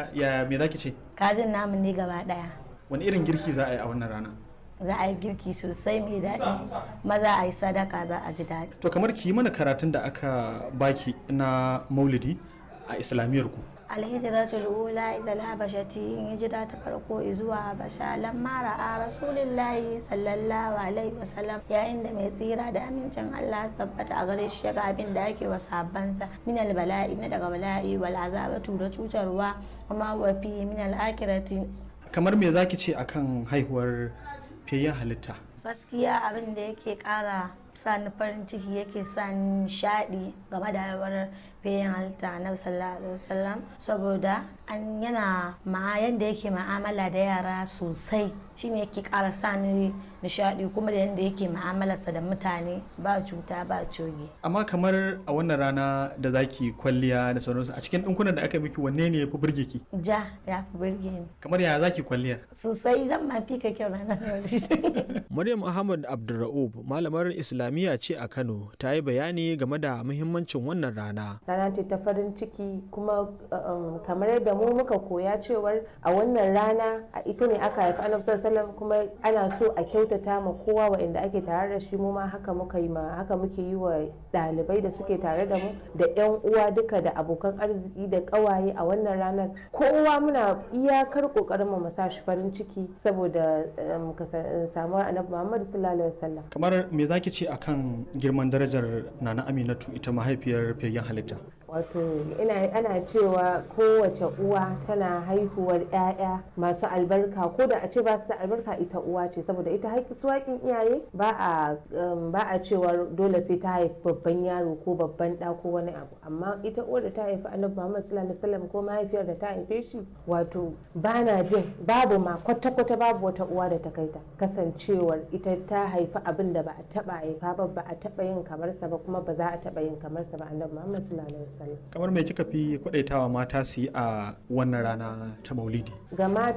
ya me zaki ce kajin namu ne gaba daya wani irin girki za a yi a wannan rana za a yi girki sosai mai daɗi maza a yi sadaka za a ji daɗi to kamar ki yi mana karatun da aka baki na maulidi a islamiyyar ku alhijratul ula ila habashati hijira ta farko zuwa habasha lamma ra'a rasulillahi sallallahu alaihi wasallam yayin da mai tsira da amincin Allah su tabbata a gare shi ga abin da ake wa sahabbansa min bala'i na daga bala'i wal azabatu da cutarwa kuma wa fi min al akhirati kamar me zaki ce akan haihuwar fiyayyen halitta gaskiya abin da yake kara sa ni farin ciki yake sa ni nishadi game da haihuwar bayan halitta na sallallahu alaihi wasallam saboda an yana ma yanda yake ma'amala da yara sosai shine yake kara sa ni nishadi kuma da yanda yake ma'amalarsa da mutane ba cuta ba coge amma kamar a wannan rana da zaki kwalliya da sauransu a cikin dinkunan da aka miki wanne ne ya fi burge ki ja ya fi burge ni kamar ya zaki kwalliyar sosai zan ma fi ka kyau ranar Maryam Ahmad Abdulra'ub malamar Islamiyya ce a Kano ta yi bayani game da muhimmancin wannan rana. rana ce ta farin ciki kuma um, kamar yadda mu muka koya cewar a wannan rana a ita ne aka haifi annabi sallallahu kuma ana so a kyautata ma kowa waɗanda ake tare da shi mu ma haka muka yi ma haka muke yi wa ɗalibai da suke tare da mu da yan uwa duka da abokan arziki da ƙawaye a wannan ranar kowa muna iyakar ƙoƙarin mu sa shi farin ciki saboda um, samuwar annabi Muhammad sallallahu alaihi wasallam kamar me zaki ce akan girman darajar nana aminatu ita mahaifiyar fiyayyen halitta wato ina ana cewa kowace uwa tana haihuwar 'ya'ya masu albarka ko da a ce ba su da albarka ita uwa ce saboda ita su haƙin iyaye ba a ba a cewa dole sai ta haifi babban yaro ko babban ɗa ko wani abu amma ita uwar da ta haifi annabi Muhammad sallallahu alaihi wasallam ko mahaifiyar da ta haife shi wato bana jin babu ma kwata kwata babu wata uwa da ta kaita kasancewar ita ta haifi abin da ba a taba haifa ba ba a taba yin kamar sa ba kuma ba za a taba yin kamar sa ba annabi Muhammad sallallahu alaihi wasallam kamar me kika fi kwadaitawa mata su yi a wannan rana ta maulidi ga mata